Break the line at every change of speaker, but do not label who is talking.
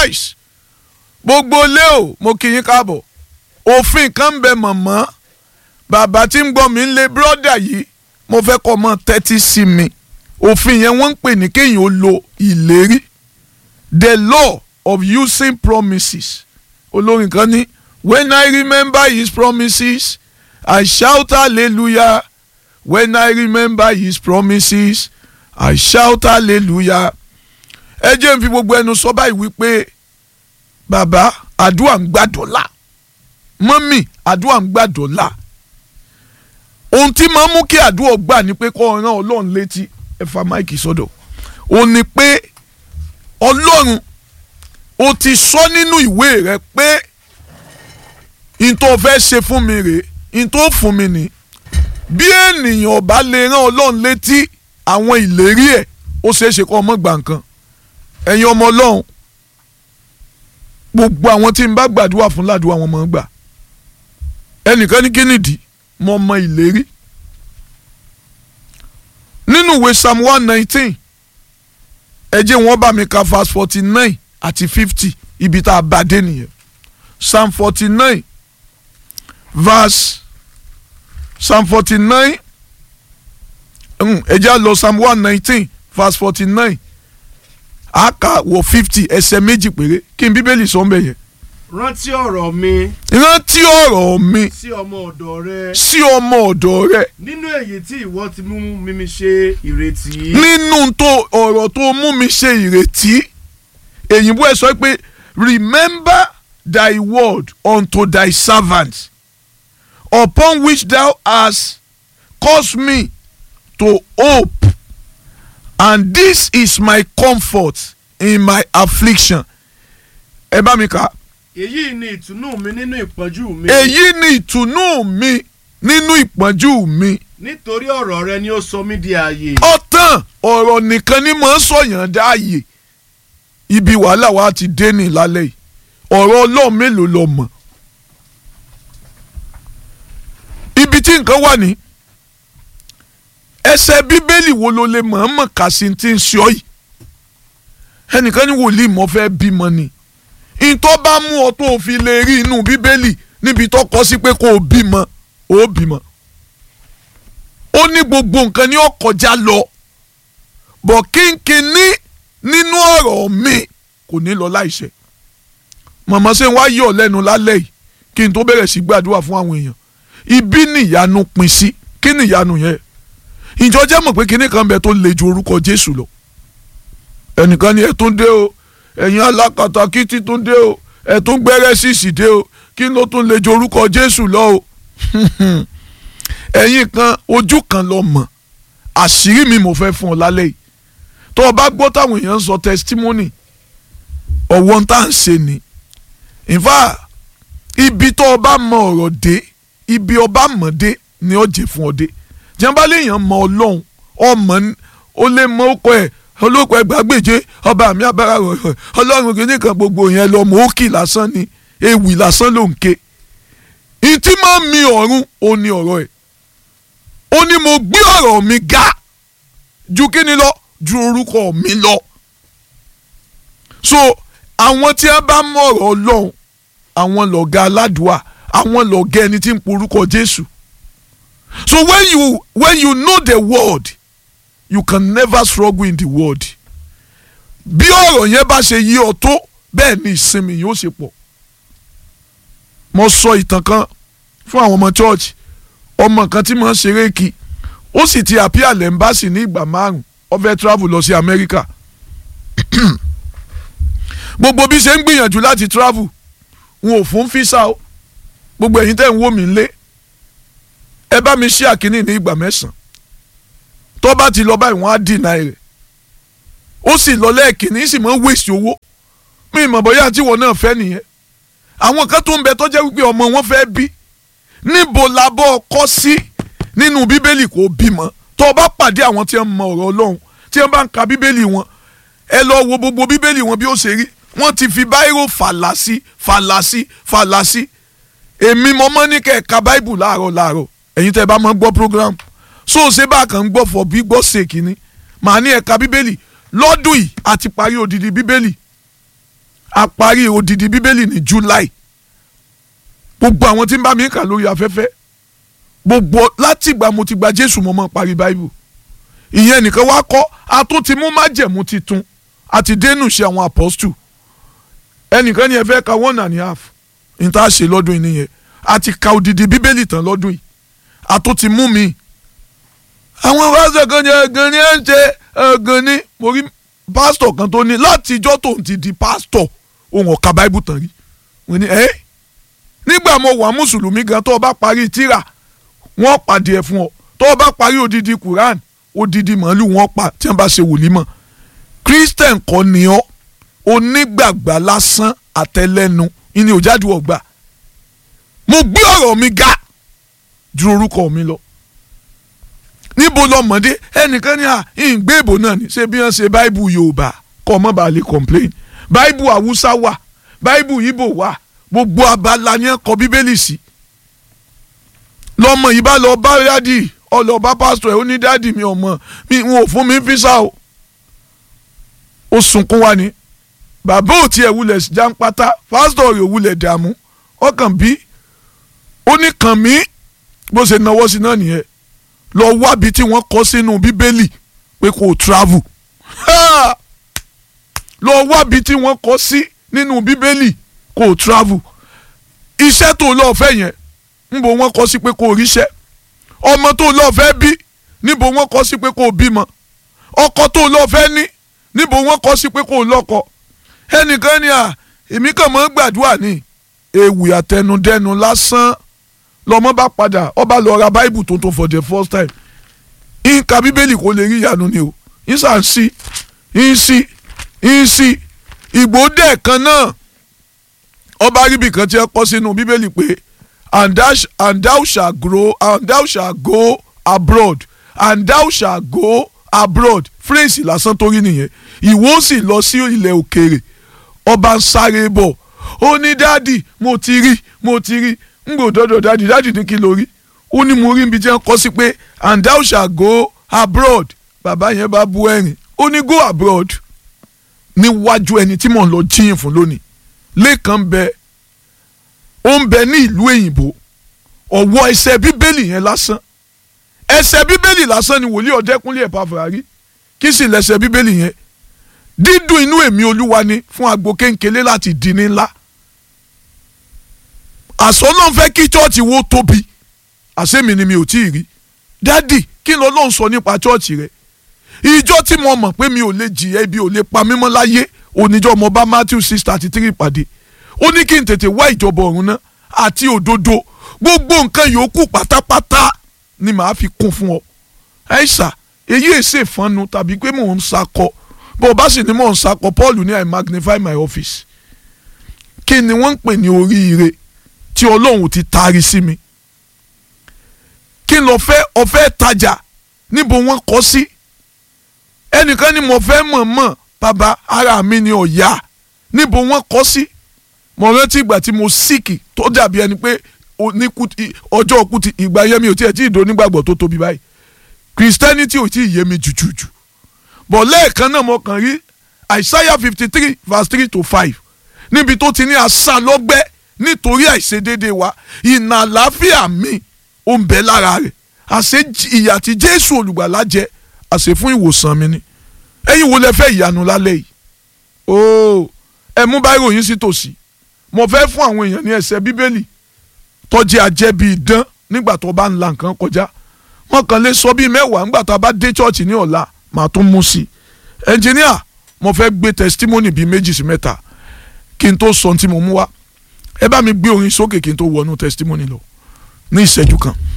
nice gbogbo lé o mo kí yín káàbọ̀ òfin kan ń bẹ mọ̀mọ́ bàbá tí ń gbọ́ mi ń lé bírọ́dà yìí mo fẹ́ kọ́ ọmọ tẹ́tí sí mi òfin yẹn wọ́n ń pè ní kéèyàn ó lo ìlérí the law of using promises olórin kan ní when I remember his promises I shout hallelujah when I remember his promises I shout hallelujah ẹ jẹ́ n fi gbogbo ẹnu sọ báyìí wípé bàbá àdúrà ń gbàdọ̀là mọ́mì àdúrà ń gbàdọ̀là ohun tí máa ń mú kí àdúrà gbà ní pé kọ́ ọ̀ràn ọlọ́run létí ẹ fa máìkì sọ́dọ̀ ó ní pé ọlọ́run ó ti sọ nínú ìwé rẹ pé n tó fẹ́ ṣe fún mi rèé n tó fún mi ní bí ènìyàn bá lè rán ọlọ́run létí àwọn ìlérí ẹ̀ ó ṣeé ṣe kó ọmọ gbà nǹkan ẹ̀yin ọmọ ọlọ́run gbogbo àwọn tí n bá gbàdúrà fún ládùúgbò àwọn ọmọ gbà ẹnìkan ní kínìdí mo mọ ìlérí nínú ìwé psalm one nineteen ẹ jẹ́ wọ́n bá mi ka verse forty nine àti fifty ibi tá a bá dé nìyẹn psalm forty nine verse psalm forty nine ẹ jẹ́ lọ psalm one nineteen verse forty nine a kà wọ fifty ẹsẹ̀ méjì péré kí n bíbélì sọ ń bẹ̀ yẹn.
rántí ọ̀rọ̀ mi
rántí ọ̀rọ̀ mi
sí ọmọ ọ̀dọ̀ rẹ
sí ọmọ ọ̀dọ̀ rẹ
nínú èyí tí ìwọ ti mú mímí ṣe ìrètí.
nínú tó ọ̀rọ̀ tó mú mi ṣe ìrètí èyìnbó ẹ sọ pé remember thy word unto thy servant upon which thou hast caused me to hope and this is my comfort in my affliction ẹ bá mi kà
èyí ni ìtùnú mi nínú ìpọ́njú mi.
èyí ni ìtùnú mi nínú ìpọ́njú mi
nítorí ọ̀rọ̀ rẹ ni ó sọ mí di ààyè.
ọ̀tàn ọ̀rọ̀ nìkan ni mò ń sọ̀yàn dáàyè ibi wàhálà wa ti dé ní lálẹ́ yìí ọ̀rọ̀ ọlọ́run mélòó lọ mọ̀ ibi tí nǹkan wà ní ẹsẹ̀ bíbélì wo ló lè mọ̀ọ́mọ̀ kà sí ti ń ṣe ọ́ yìí ẹnìkan ní wòlíì mọ́ fẹ́ bímọ ni ìtọ́ bá mú ọ tó fi lè rí inú bíbélì níbi tó kọ sí pé kó o bímọ ó bímọ ó ní gbogbo nǹkan ní ó kọjá lọ bọ̀ kínkínní nínú ọ̀rọ̀ mi kò ní lọ láìṣẹ màmá ṣe ń wá yọ̀ lẹ́nu lálẹ́ yìí kí n tó bẹ̀rẹ̀ sí gbàdúrà fún àwọn èèyàn ibi nìyanu pin sí kí nìyanu yẹn ìjọ jẹ́ mọ̀ pé kinní kan bẹ tó le ju orúkọ Jésù lọ ẹnìkan ni ẹ tún dé o ẹ̀yin alákatakítí tún dé o ẹ tún gbẹ́rẹ́ sísì dé o kí ló tún le ju orúkọ Jésù lọ o ẹ̀yin kan ojú kan lọ mọ̀ àṣírí mi mo fẹ́ fún ọ lálẹ́ yìí tó o bá gbọ́ táwọn èèyàn ń sọ testimony ọ̀wọ́n tá à ń ṣe ni in fact ibi tó o bá mọ ọ̀rọ̀ dé ibi ọba mọ̀ dé ni ó jẹ́ fún ọ dé jẹ́nbá léèyàn mọ ọlọ́run ọmọ ó lè mọ ọkọ ẹ̀ olóko ẹgbàgbèje ọba mi abára rẹ̀ ọlọ́run kìíní kan gbogbo yẹn lọ mọ òkì lásán ni ewì lásán ló ń ké ìtí máa mi ọ̀run ó ní ọ̀rọ̀ ẹ̀ ó ní mo gbé ọ̀rọ̀ mi ga ju kíni lọ ju orúkọ mi lọ so àwọn tí a bá mọ ọ̀rọ̀ ọlọ́run àwọn lọ̀gá aládùúà àwọn lọ̀gá ẹni tí ń porúkọ Jésù so when you when you know the word you can never struggle in the word bí ọ̀rọ̀ yẹn bá ṣe yí ọ tó bẹ́ẹ̀ ni ìsinmi yóò ṣe pọ̀ mo sọ ìtàn kan fún àwọn ọmọ church ọmọ kan tí mo ń ṣeré kí ó sì ti appear lẹ́mbàsì ní ìgbà márùn ó fẹ́ travel lọ sí Amẹ́ríkà gbogbo bí ṣe ń gbìyànjú láti travel wọn ò fún físà o gbogbo ẹ̀yin tẹ́ ń wò mí lé ẹ bá mi ṣí àkíní ní ìgbà mẹ́sàn-án tó bá ti lọ báyìí wọ́n á dìnnà rẹ̀ ó sì lọ lẹ́ẹ̀kìnní sì máa ń wèsì owó mi ìmọ̀ bóyá tí wọn náà fẹ́ nìyẹn àwọn kan tó ń bẹ tó jẹ́ wípé ọmọ wọn fẹ́ bí níbo la bọ́ kọ́ sí nínú bíbélì kò bímọ tó o bá pàdé àwọn tí wọ́n mọ ọ̀rọ̀ ọlọ́run tí wọ́n bá ń ka bíbélì wọn ẹ lọ wo gbogbo bíbélì wọn bí ó ṣe rí wọ́n ti fi báírò fàlàsí fàlàsí fàlàsí èmi mo mọ́ ní kẹ̀ka báìbù láàárọ̀ láàárọ̀ ẹ̀yin tẹ́ bá máa gbọ́ program so ṣé bá kàn ń gbọ́ fọ bí gbọ́ ṣe kínní màá ní ẹ̀ka bíbélì lọ́dún yìí àti parí odidi bíbélì a parí odidi bíbélì ní July gbogbo àwọn tí ń bá mi kà lórí afẹ́fẹ́ gbogbo látìgbà mo ti gba Jésù mo máa parí Bible ìyẹn nìkan wá kọ́ a tún ti mú májẹ̀mú titun àti dénú ṣe àwọn apostle ẹnìkan ni ẹ fẹ́ ka one and a half ní tá a ṣe lọ́dún yìí nìyẹn a ti ka odidi bíbélì tán lọ́dún yìí a tún ti mú mi. àwọn pásítọ̀ kan ní ẹ̀gàn ni ẹ̀ ń ṣe ẹ̀gàn ni mo rí pásítọ̀ kan tó ní látijọ́ tóun ti di pásítọ̀ òun ọ̀ka báíbù tán rí wọ́n ní ẹ́ nígbà mo wà mùsùlùmí gan tó o bá parí tírà wọ́n pàdé ẹ̀ fún ọ tó o bá parí odidi Quran odidi màálù wọ́n pa tí wọ́n bá ṣe wòlímọ̀ Christian kọ́ ni ọ́ onígbàgbà lásán àtẹlẹ́nu ìní òjáde ọgbà mo gbé ọ̀rọ̀ mi ga ju orúkọ mi lọ níbo lọmọdé ẹnìkan ní à ń gbé ìbò náà ní ṣé bí wọ́n ṣe báìbù Yorùbá kọ́ ọmọ bá lè complain báìbù Haúsá wà báìbù Ìgbò wà gbogbo abala ni ẹ kọ Bíbélì sí lọmọ yìí bá lọ bá dádì ọlọ́ba pásítọ̀ ẹ̀ ó ní dádì mi ọmọ mi wọn ò fún mi físà o ó sunkún wá ní bàbá ò tiẹ̀ wulẹ̀ jàǹpátá pásítọ̀ rẹ̀ wulẹ̀ dààmú ọkàn bí ó ní kàn mí bó ṣe náwó sí náà nìyẹn lọ wábi tí wọ́n kọ sínú bíbélì pé kò travel lọ wábi tí wọ́n kọ sí nínú bíbélì kò travel iṣẹ́ tó lọ́ọ́ fẹ́ yẹn níbo wọ́n kọ sí pé kò ríṣẹ́ ọmọ tó lọ́ọ́ fẹ́ bí níbo wọ́n kọ sí pé kò bímọ ọkọ tó lọ́ọ́ fẹ́ ní níbo wọ́n kọ sí pé kò lọ́kọ ẹnìkan ni à èmi kàn mọ́ gbàdúrà ní ewì àtẹnudẹ́nu lásán lọ́mọ bá padà ọba lọ ra báìbù tuntun for the first time nǹka bíbélì kò lè rí ìyanu ni o ìsà ń sí ń sí ń sí ìgbòdè kan náà ọba ríbi kan tí ẹ kọ sínú bíbélì pé and thou, and thou shall grow and thou shall go abroad and thou shall go abroad phrase lásán torí nìyẹn ìwọ sì lọ sí ilẹ̀ òkèèrè ọba ń sáré bọ̀ ó ní dáàdì mo ti rí mo ti rí ń gbò dọ́dọ̀ dáàdì dáàdì ní kí ló rí ó ní mo rí ibi tí wọ́n kọ́ sí pé and thou shall go abroad bàbá yẹn bá bu ẹ̀rín ó ní go abroad níwájú ẹni tí mò ń lọ jíyìn fún lónìí lẹ́ẹ̀kan bẹ ó ń bẹ ní ìlú èyìnbó ọ̀wọ́ ẹsẹ̀ bíbélì yẹn lásán ẹsẹ̀ bíbélì lásán ni wòlíì ọ̀dẹ́kúnlé Ẹ̀pàfùrárì kí sì lẹ́sẹ̀ bíbélì yẹn dídùn inú èmi olúwa ni fún agbo kéńkélé láti di ní ńlá àsọ náà fẹ́ kí chọ́ọ̀chì wo tóbi àsẹ́mi ni mi ò tí ì rí dádì kí ló ló ń sọ nípa chọ́ọ̀chì rẹ ìjọ tí mo mọ̀ pé mi ò lè jìyà ibi ò lè pa mímọ́ láyé oníjọ́ mo bá Matthew six thirty three pàdé ó ní kí n tètè wá ìjọba ọ̀run náà àti òdodo gbogbo nǹkan yòókù pátápátá ni màá fi kún fún ọ ẹ̀ṣà èyí èsè fọnù tàbí pé mò ń sakọ bó o bá sì ní mò ń sakọ Paul ní I magnify my office kí ni wọ́n ń pè ní oríire tí Ọlọ́run ti taari sí mi kí n lọ fẹ́ ọ̀fẹ́ tajà níbo wọ́n kọ́ sí ẹnìkan ni mo fẹ́ mọ̀ọ́mọ̀ bàbá ara mi ni ọ̀yà níbo wọ́n kọ́ sí mo rántí ìgbà tí mo síkì tó dàbí ẹni pé ọjọ́ òkú ti ìgbà yẹn mi ò tiẹ̀ tí ì do nígbàgbọ́ tó tóbi báyìí christianity ò tí ì yé mi jùjùjù bọ̀ lẹ́ẹ̀kan náà mo kàn rí Isaiah fifty three verse three to five níbi tó ti ní asá lọ́gbẹ́ nítorí àìṣedéédé wa ìnà àlàáfíà mi ó ń bẹ lára rẹ̀ àṣẹ ìyà tí Jésù olùgbàlà jẹ àṣẹ fún ìwòsàn mi ni ẹ̀yin wo lẹ fẹ́ ìyanu lálẹ́ yìí ooo ẹ mú báyìí ròyìn sí tòsí mo fẹ́ fún àwọn èèyàn ní ẹsẹ̀ bíbélì tọ́jú ajẹ́ bíi dán nígbà tó bá ń la nǹkan kọjá wọn kàn lè sọ bíi mẹ́wàá nígbà tá a bá dé chọ́ọ̀chì ní ọ̀la màá tún mú sí i ẹnjìníà mo fẹ́ gbé testimony bíi méjì sí mẹ́ta kí n tó sọ ohun tí mo mú wá ẹ bá mi gbé orin sókè kí n tó wọnú testimony lọ ní ìṣẹ́jú kan.